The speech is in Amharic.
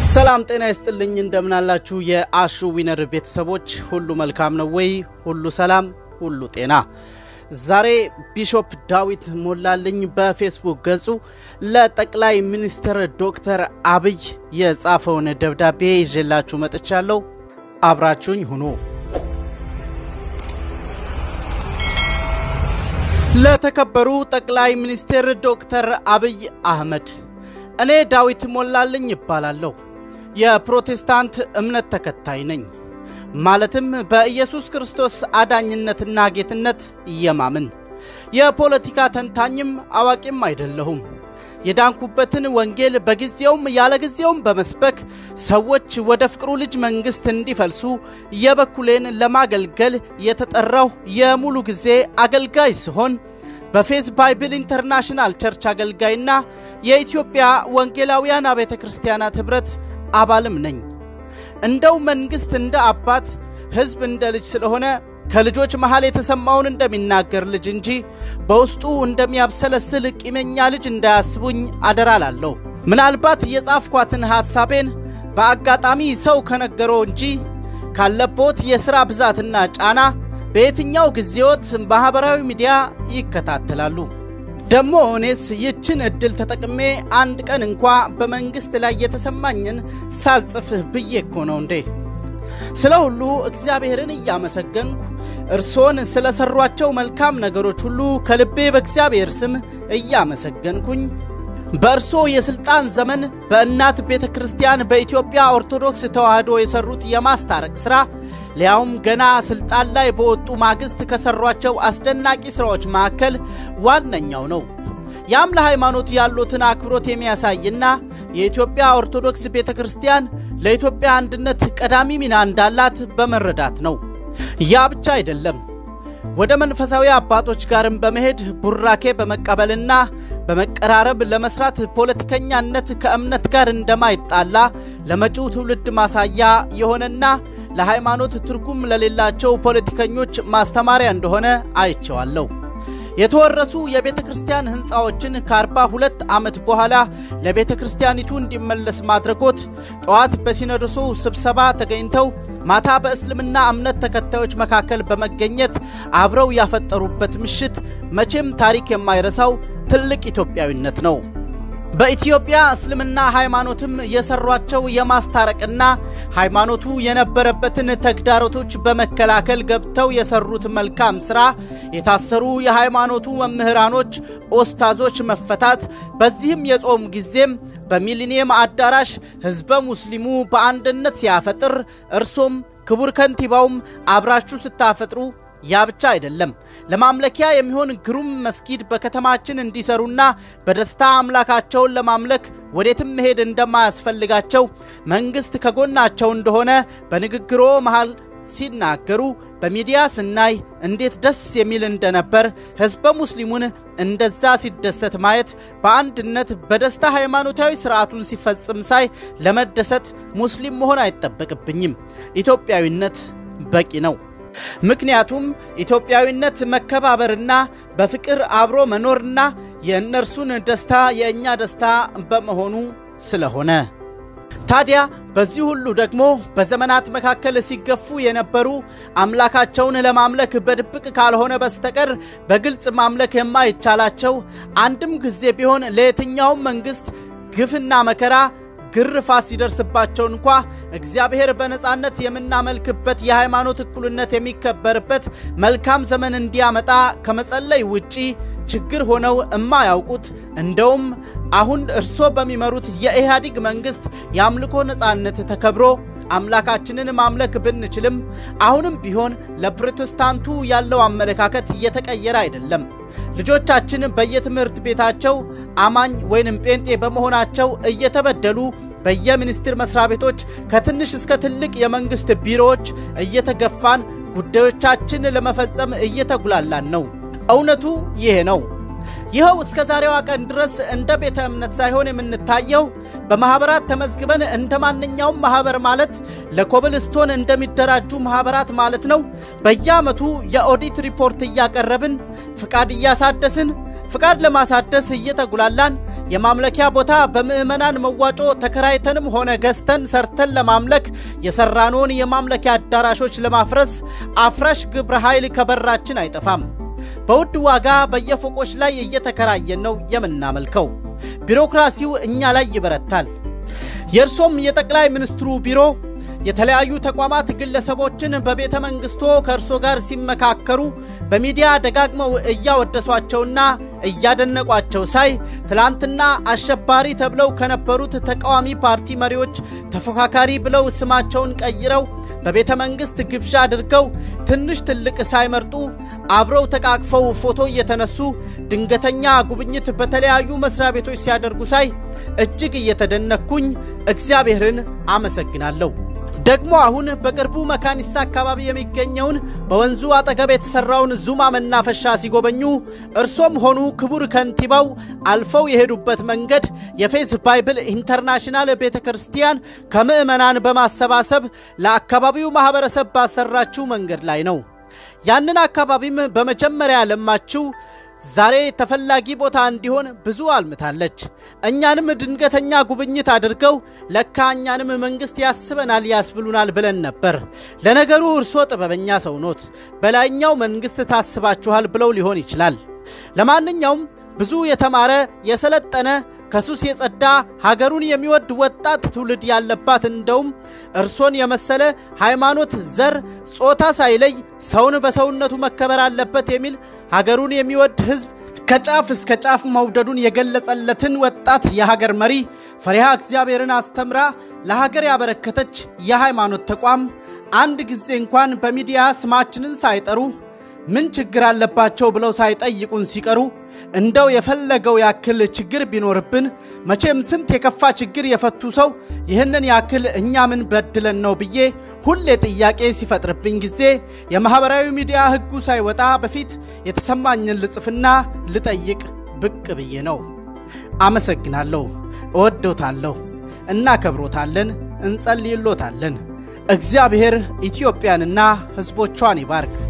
ሰላም ጤና ይስጥልኝ። እንደምናላችሁ የአሹ ዊነር ቤተሰቦች ሁሉ መልካም ነው ወይ? ሁሉ ሰላም፣ ሁሉ ጤና። ዛሬ ቢሾፕ ዳዊት ሞላልኝ በፌስቡክ ገጹ ለጠቅላይ ሚኒስትር ዶክተር አብይ የጻፈውን ደብዳቤ ይዤላችሁ መጥቻለሁ። አብራችሁኝ ሁኑ። ለተከበሩ ጠቅላይ ሚኒስትር ዶክተር አብይ አህመድ እኔ ዳዊት ሞላልኝ ይባላለሁ። የፕሮቴስታንት እምነት ተከታይ ነኝ። ማለትም በኢየሱስ ክርስቶስ አዳኝነትና ጌትነት የማምን የፖለቲካ ተንታኝም አዋቂም አይደለሁም። የዳንኩበትን ወንጌል በጊዜውም ያለ ጊዜውም በመስበክ ሰዎች ወደ ፍቅሩ ልጅ መንግሥት እንዲፈልሱ የበኩሌን ለማገልገል የተጠራሁ የሙሉ ጊዜ አገልጋይ ሲሆን በፌዝ ባይብል ኢንተርናሽናል ቸርች አገልጋይና የኢትዮጵያ ወንጌላውያን አብያተ ክርስቲያናት ኅብረት አባልም ነኝ። እንደው መንግሥት እንደ አባት ሕዝብ እንደ ልጅ ስለሆነ ከልጆች መሃል የተሰማውን እንደሚናገር ልጅ እንጂ በውስጡ እንደሚያብሰለስል ቂመኛ ልጅ እንዳያስቡኝ አደራ ላለሁ። ምናልባት የጻፍኳትን ሐሳቤን በአጋጣሚ ሰው ከነገረው እንጂ ካለቦት የሥራ ብዛትና ጫና በየትኛው ጊዜዎት ማኅበራዊ ሚዲያ ይከታተላሉ። ደሞ እኔስ ይችን ዕድል ተጠቅሜ አንድ ቀን እንኳ በመንግሥት ላይ የተሰማኝን ሳልጽፍህ ብዬ እኮ ነው እንዴ። ስለ ሁሉ እግዚአብሔርን እያመሰገንኩ እርሶን ስለ ሠሯቸው መልካም ነገሮች ሁሉ ከልቤ በእግዚአብሔር ስም እያመሰገንኩኝ በእርሶ የሥልጣን ዘመን በእናት ቤተ ክርስቲያን በኢትዮጵያ ኦርቶዶክስ ተዋሕዶ የሠሩት የማስታረቅ ሥራ ሊያውም ገና ሥልጣን ላይ በወጡ ማግስት ከሠሯቸው አስደናቂ ሥራዎች መካከል ዋነኛው ነው። ያም ለሃይማኖት ያሉትን አክብሮት የሚያሳይና የኢትዮጵያ ኦርቶዶክስ ቤተ ክርስቲያን ለኢትዮጵያ አንድነት ቀዳሚ ሚና እንዳላት በመረዳት ነው። ያ ብቻ አይደለም። ወደ መንፈሳዊ አባቶች ጋርም በመሄድ ቡራኬ በመቀበልና በመቀራረብ ለመስራት ፖለቲከኛነት ከእምነት ጋር እንደማይጣላ ለመጪው ትውልድ ማሳያ የሆነና ለሃይማኖት ትርጉም ለሌላቸው ፖለቲከኞች ማስተማሪያ እንደሆነ አይቼዋለሁ። የተወረሱ የቤተ ክርስቲያን ሕንፃዎችን ከአርባ ሁለት ዓመት በኋላ ለቤተ ክርስቲያኒቱ እንዲመለስ ማድረጎት ጠዋት በሲኖዶሱ ስብሰባ ተገኝተው ማታ በእስልምና እምነት ተከታዮች መካከል በመገኘት አብረው ያፈጠሩበት ምሽት መቼም ታሪክ የማይረሳው ትልቅ ኢትዮጵያዊነት ነው። በኢትዮጵያ እስልምና ሃይማኖትም የሰሯቸው የማስታረቅና ሃይማኖቱ የነበረበትን ተግዳሮቶች በመከላከል ገብተው የሰሩት መልካም ሥራ፣ የታሰሩ የሃይማኖቱ መምህራኖች፣ ኦስታዞች መፈታት፣ በዚህም የጾም ጊዜም በሚሊኒየም አዳራሽ ሕዝበ ሙስሊሙ በአንድነት ሲያፈጥር፣ እርሶም ክቡር ከንቲባውም አብራችሁ ስታፈጥሩ ያ ብቻ አይደለም። ለማምለኪያ የሚሆን ግሩም መስጊድ በከተማችን እንዲሰሩና በደስታ አምላካቸውን ለማምለክ ወዴትም መሄድ እንደማያስፈልጋቸው መንግሥት ከጎናቸው እንደሆነ በንግግሮ መሃል ሲናገሩ በሚዲያ ስናይ እንዴት ደስ የሚል እንደነበር ሕዝበ ሙስሊሙን እንደዛ ሲደሰት ማየት በአንድነት በደስታ ሃይማኖታዊ ስርዓቱን ሲፈጽም ሳይ ለመደሰት ሙስሊም መሆን አይጠበቅብኝም። ኢትዮጵያዊነት በቂ ነው። ምክንያቱም ኢትዮጵያዊነት መከባበርና በፍቅር አብሮ መኖርና የእነርሱን ደስታ የእኛ ደስታ በመሆኑ ስለሆነ ታዲያ በዚህ ሁሉ ደግሞ በዘመናት መካከል ሲገፉ የነበሩ አምላካቸውን ለማምለክ በድብቅ ካልሆነ በስተቀር በግልጽ ማምለክ የማይቻላቸው አንድም ጊዜ ቢሆን ለየትኛውም መንግሥት ግፍና መከራ ግርፋት ሲደርስባቸው እንኳ እግዚአብሔር በነፃነት የምናመልክበት የሃይማኖት እኩልነት የሚከበርበት መልካም ዘመን እንዲያመጣ ከመጸለይ ውጪ ችግር ሆነው እማያውቁት እንደውም አሁን እርሶ በሚመሩት የኢህአዲግ መንግሥት የአምልኮ ነፃነት ተከብሮ አምላካችንን ማምለክ ብንችልም አሁንም ቢሆን ለፕሮቴስታንቱ ያለው አመለካከት እየተቀየረ አይደለም። ልጆቻችን በየትምህርት ቤታቸው አማኝ ወይንም ጴንጤ በመሆናቸው እየተበደሉ በየሚኒስቴር መስሪያ ቤቶች ከትንሽ እስከ ትልቅ የመንግሥት ቢሮዎች እየተገፋን ጉዳዮቻችን ለመፈጸም እየተጉላላን ነው። እውነቱ ይሄ ነው። ይኸው እስከ ዛሬዋ ቀን ድረስ እንደ ቤተ እምነት ሳይሆን የምንታየው በማኅበራት ተመዝግበን እንደ ማንኛውም ማኅበር ማለት ለኮብልስቶን እንደሚደራጁ ማኅበራት ማለት ነው። በየዓመቱ የኦዲት ሪፖርት እያቀረብን ፍቃድ እያሳደስን ፍቃድ ለማሳደስ እየተጉላላን የማምለኪያ ቦታ በምዕመናን መዋጮ ተከራይተንም ሆነ ገዝተን ሰርተን ለማምለክ የሰራነውን የማምለኪያ አዳራሾች ለማፍረስ አፍራሽ ግብረ ኃይል ከበራችን አይጠፋም። በውድ ዋጋ በየፎቆች ላይ እየተከራየን ነው የምናመልከው። ቢሮክራሲው እኛ ላይ ይበረታል። የእርሶም የጠቅላይ ሚኒስትሩ ቢሮ የተለያዩ ተቋማት ግለሰቦችን በቤተ መንግስቶ ከእርሶ ጋር ሲመካከሩ በሚዲያ ደጋግመው እያወደሷቸውና እያደነቋቸው ሳይ ትላንትና አሸባሪ ተብለው ከነበሩት ተቃዋሚ ፓርቲ መሪዎች ተፎካካሪ ብለው ስማቸውን ቀይረው በቤተ መንግስት ግብዣ አድርገው ትንሽ ትልቅ ሳይመርጡ አብረው ተቃቅፈው ፎቶ እየተነሱ ድንገተኛ ጉብኝት በተለያዩ መስሪያ ቤቶች ሲያደርጉ ሳይ እጅግ እየተደነኩኝ እግዚአብሔርን አመሰግናለሁ። ደግሞ አሁን በቅርቡ መካኒሳ አካባቢ የሚገኘውን በወንዙ አጠገብ የተሰራውን ዙማ መናፈሻ ሲጎበኙ እርሶም ሆኑ ክቡር ከንቲባው አልፈው የሄዱበት መንገድ የፌዝ ባይብል ኢንተርናሽናል ቤተ ክርስቲያን ከምዕመናን በማሰባሰብ ለአካባቢው ማኅበረሰብ ባሰራችው መንገድ ላይ ነው። ያንን አካባቢም በመጀመሪያ ለማችው ዛሬ ተፈላጊ ቦታ እንዲሆን ብዙ አልምታለች። እኛንም ድንገተኛ ጉብኝት አድርገው ለካ እኛንም መንግሥት ያስበናል ያስብሉናል ብለን ነበር። ለነገሩ እርሶ ጥበበኛ ሰው ኖት፣ በላይኛው መንግሥት ታስባችኋል ብለው ሊሆን ይችላል። ለማንኛውም ብዙ የተማረ የሰለጠነ ከሱስ የጸዳ ሀገሩን የሚወድ ወጣት ትውልድ ያለባት እንደውም እርሶን የመሰለ ሃይማኖት፣ ዘር፣ ጾታ ሳይለይ ሰውን በሰውነቱ መከበር አለበት የሚል ሀገሩን የሚወድ ሕዝብ ከጫፍ እስከ ጫፍ መውደዱን የገለጸለትን ወጣት የሀገር መሪ ፈሪሃ እግዚአብሔርን አስተምራ ለሀገር ያበረከተች የሃይማኖት ተቋም አንድ ጊዜ እንኳን በሚዲያ ስማችንን ሳይጠሩ ምን ችግር አለባቸው ብለው ሳይጠይቁን ሲቀሩ እንደው የፈለገው ያክል ችግር ቢኖርብን መቼም ስንት የከፋ ችግር የፈቱ ሰው ይህንን ያክል እኛ ምን በድለን ነው ብዬ ሁሌ ጥያቄ ሲፈጥርብኝ ጊዜ የማኅበራዊ ሚዲያ ሕጉ ሳይወጣ በፊት የተሰማኝን ልጽፍና ልጠይቅ ብቅ ብዬ ነው። አመሰግናለሁ። እወዶታለሁ፣ እናከብሮታለን፣ እንጸልይሎታለን። እግዚአብሔር ኢትዮጵያንና ሕዝቦቿን ይባርክ።